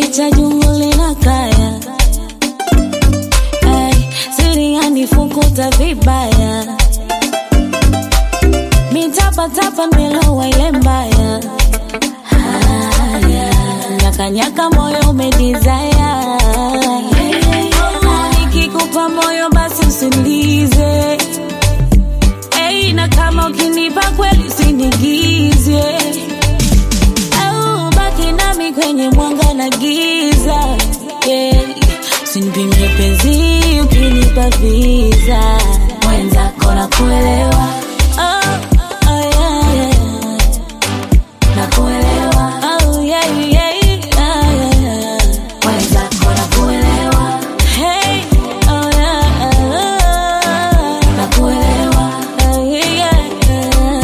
cha jungu lina kaya Ay, siri yanifukuta vibaya mitapatapa nimelowa ile mbaya haya nyakanyaka moyo umedizaya nikikupa moyo basi usinize Hey, na kama ukinipa kweli usinigize au baki nami kwenye mwanga na giza yeah. Usinipimie penzi ukinipa visa mwenzako na kuelewa oh, oh, yeah, yeah. Na kuelewa oh, yeah, yeah, yeah, yeah. Mwenzako na kuelewa hey, oh, yeah, yeah. Na kuelewa oh, yeah, yeah, yeah.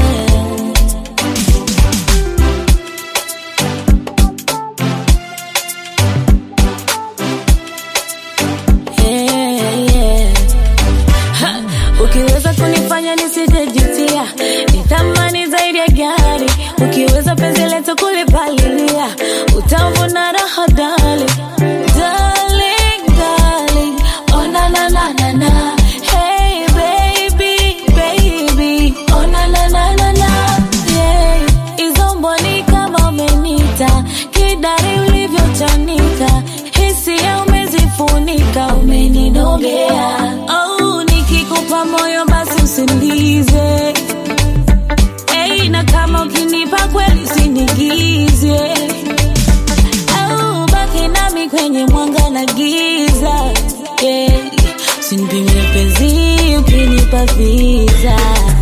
Yeah, yeah. Ha, Ukiweza kunifanya nisijejutia, ni thamani zaidi ya gari. Ukiweza penzi letu kulipalilia, utavuna raha dali. Darling, darling, oh na na na na na. Hey baby, baby, oh na na na na na. Yeah, hizo mboni kama umenita, kidari ulivyochanika, hisia umezifunika, umeninogea. Oh, nikikupa moyo basi usinize. Hey, na kama ukinipa kweli usinigize. Au baki nami kwenye mwanga na giza. Yeah, usinipimie penzi ukinipa visa.